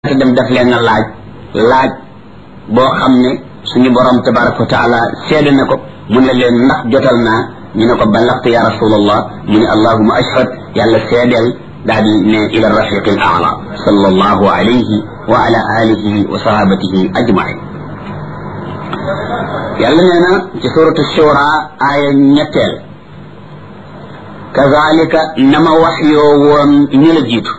te dem def leen na laaj laaj boo xam ne suñu borom tabaraka wa taala seede na ko mu ne leen ndax jotal naa ñu ne ko balaxte ya rasulallah mu ne allahuma ashhad yàlla seedeel daal di ne ila rafiqi al aala sallallahu alayhi wa ala alihi wa sahabatihi ajmain yàlla nee na ci suratu shura aaya ñetteel kazalika nama wax yoo woon ñu la jiitu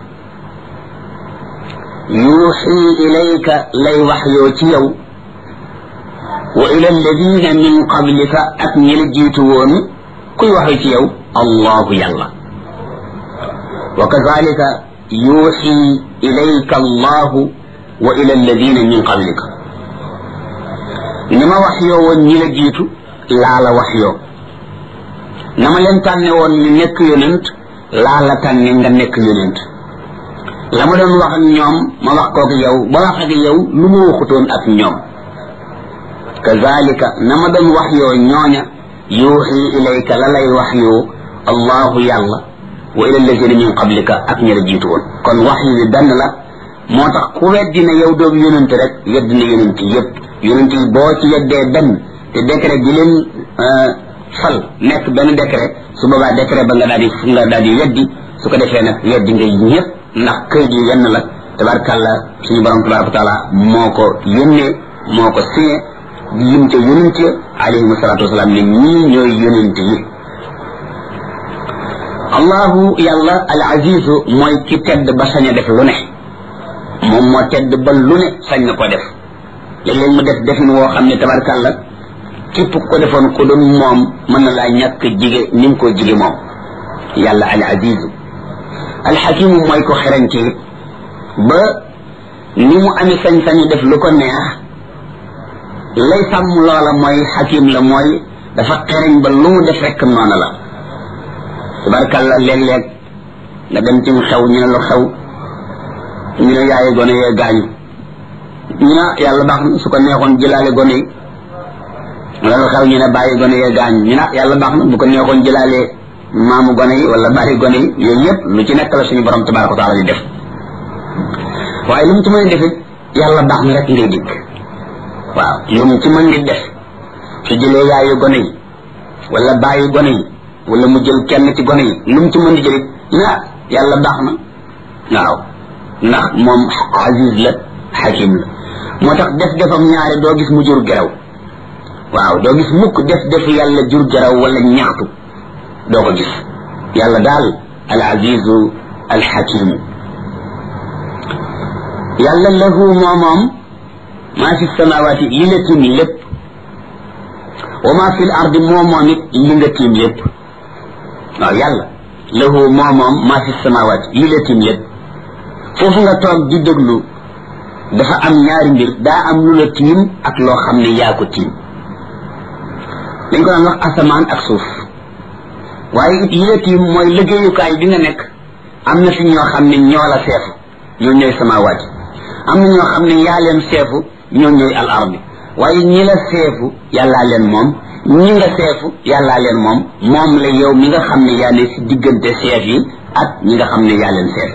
yuuxi ilayka lay wax yoo ci yow wa ila alladina min qablika ak ñi la jiitu woon kuy waxe ci yow allahu yàlla wa kazalika yuuxi ilayka allahu wa ila alladina min qablika ni ma wax yoo woon ñi la jiitu laa la wax yoo na ma leen tànne woon ñu nekk yonent laa la tànne nga nekk yonent la ma doon wax ak ñoom ma wax kook yow ba wax ak yow lu ma waxutoon ak ñoom kazalika na ma doon wax yoo ñooña yuuxi ilayka la lay wax yoo allahu yàlla wa ila allazina min qablika ak ñi la jiitu woon kon wax yi benn la moo tax ku weddi ne yow doomu yonent rek weddi na yonent yépp yonent yi boo ci weddee benn te décret bi leen fal nekk benn décret su boobaa décret ba nga daal di nga daal di weddi su ko defee nag weddi nga ñëpp ndax kër gi yenn la tabarkàlla suñu borom tabaraka wa taala moo ko yónnee moo ko signé di lim ca yonent ya alayhim salaatu wasalaam ne ñii ñooy yonent yi allahu yàlla al azizu mooy ki tedd ba sañ a def lu ne moom moo tedd ba lu ne sañ na ko def léeg-léeg mu def defin woo xam ne tabarkàlla képp ko defoon ko doon moom mën na laa ñàkk jige ni mu ko jige moom yàlla al azizu alxakimu mooy ko xerañte it ba ni mu amee sañ-sañu def lu ko neex lay sàmm loola mooy xakim la mooy dafa xereñ ba lu mu def rekk noonu la tabarkàlla léeg-léeg nga dem ci xew ñu ne lu xew ñu ne yaaye gone yee gaañu ñu ne yàlla baax na su ko neexoon jëlaale gone yi wala lu xew ñu ne bàyyi gone yee gaañu ñu ne yàlla baax na bu ko neexoon jëlaale maamu gone yi wala bàyyi gone yi yooyu yëpp lu ci nekk la suñu borom tabaraka wa taala di def waaye lu mu ci mën a defit yàlla baax na rek ngay dikk waaw lu mu ci mën di def su jëlee yaayu gone yi wala bàyyi gone yi wala mu jël kenn ci gone yi lu mu ci mën di jëlit ah yàlla baax na waaw ndax moom aziz la xakim la moo tax def defam ñaare doo gis mu jur geraw waaw doo gis mukk def defu yàlla jur geraw wala ñaxtu doo ko gis yàlla daal al azizu al xakimu yàlla lahu moo moom maa fi samawaati li la tiim lépp wa maa fi l ardi moo moom it li nga tiim lépp waaw yàlla lahu moo moom maa fi samawaati li la tiim lépp foofu nga toog di déglu dafa am ñaari mbir daa am lu la tiim ak loo xam ne yaa ko tiim dañ ko daan wax asamaan ak suuf waaye it yi la tiim mooy liggéeyukaay bi nga nekk am na fi ñoo xam ne ñoo la seefu ñoo ñooy samawaati am na ñoo xam ne yaa leen seefu ñoo ñooy al ardi waaye ñi la seefu yàllaa leen moom ñi nga seefu yàllaa leen moom moom la yow mi nga xam ne yaa ne si diggante seef yi ak ñi nga xam ne yaa leen seef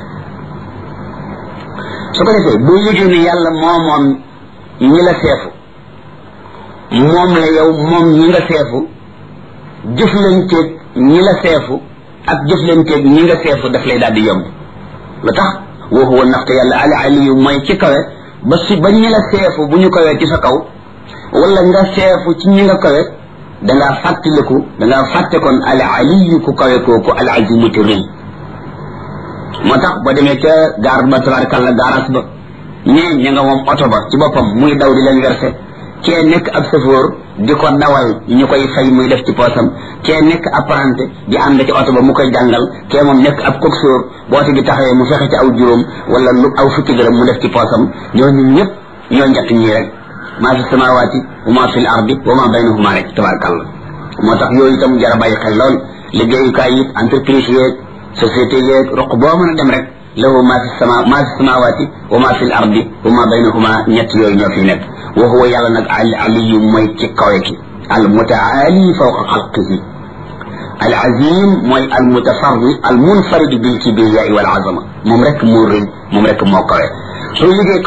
su ko defee boo yëgee ne yàlla moo moom ñi la seefu moom la yow moom ñi nga seefu jëflanteeg ñi la seefu ak jëflanteeg ñi nga seefu daf lay daal di yomb lu tax wa huwa ndaxte yàlla al aliyu mooy ci kawe ba si ba ñi la seefu bu ñu kawee ci sa kaw wala nga seefu ci ñi nga kawe dangaa fàttaliku dangaa fàtte kon al aliyu ku kawe kooku al azimu te rëy moo tax ba demee ca gaar ba tabarakàlla gaaraas ba ñee ña nga moom oto ba ci boppam muy daw di leen verser kee nekk ab chauffeur di ko dawal ñu koy fay muy def ci poosam kee nekk apprenti di ànd ci oto ba mu koy jàngal kee moom nekk ab coxeur bu oto bi taxawee mu fexe ci aw juróom wala lu aw fukki dërëm mu def ci poosam ñooñu ñëpp ñoo njëkk ñii rek maa fi samawaati wa maa fi l ardi wa maa baynahuma rek tabarakàlla moo tax yooyu itam jar a bàyyi xel lool liggéeyukaay yi entreprise yeeg société yeeg roq boo mën a dem rek lahu maa fi sama maa fi samawaati wa maa fi l ardi wa maa baynahuma ñett yooyu ñoo fi nekk wa huwa yàlla nag al aliyu mooy ci kawe ki al mutaali fawqa xalqihi al azim mooy al mutafarri al munfarid bil kibriyaai wal azama moom rek moo rëy moom rek moo kawe soo yëgee